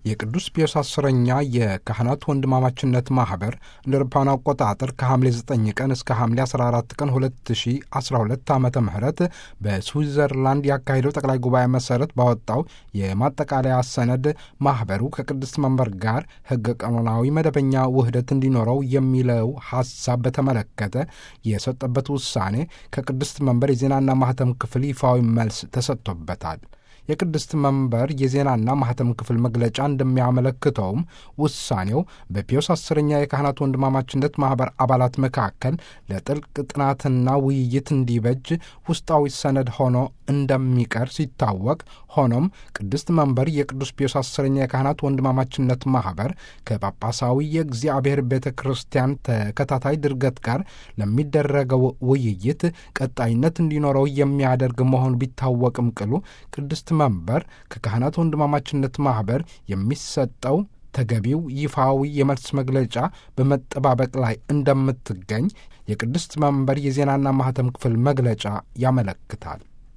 የቅዱስ ፒዮስ አስረኛ የካህናት ወንድማማችነት ማኅበር እንደ አውሮፓውያን አቆጣጠር ከሐምሌ 9 ቀን እስከ ሐምሌ 14 ቀን 2012 ዓ ም በስዊዘርላንድ ያካሄደው ጠቅላይ ጉባኤ መሠረት ባወጣው የማጠቃለያ ሰነድ ማኅበሩ ከቅድስት መንበር ጋር ሕገ ቀኖናዊ መደበኛ ውህደት እንዲኖረው የሚለው ሐሳብ በተመለከተ የሰጠበት ውሳኔ ከቅድስት መንበር የዜናና ማኅተም ክፍል ይፋዊ መልስ ተሰጥቶበታል። የቅድስት መንበር የዜናና ማኅተም ክፍል መግለጫ እንደሚያመለክተውም ውሳኔው በፒዮስ አስረኛ የካህናት ወንድማማችነት ማኅበር አባላት መካከል ለጥልቅ ጥናትና ውይይት እንዲበጅ ውስጣዊ ሰነድ ሆኖ እንደሚቀር ሲታወቅ፣ ሆኖም ቅድስት መንበር የቅዱስ ፒዮስ አስረኛ የካህናት ወንድማማችነት ማኅበር ከጳጳሳዊ የእግዚአብሔር ቤተ ክርስቲያን ተከታታይ ድርገት ጋር ለሚደረገው ውይይት ቀጣይነት እንዲኖረው የሚያደርግ መሆኑ ቢታወቅም ቅሉ ቅድስት መንበር ከካህናት ወንድማማችነት ማኅበር የሚሰጠው ተገቢው ይፋዊ የመልስ መግለጫ በመጠባበቅ ላይ እንደምትገኝ የቅድስት መንበር የዜናና ማኅተም ክፍል መግለጫ ያመለክታል።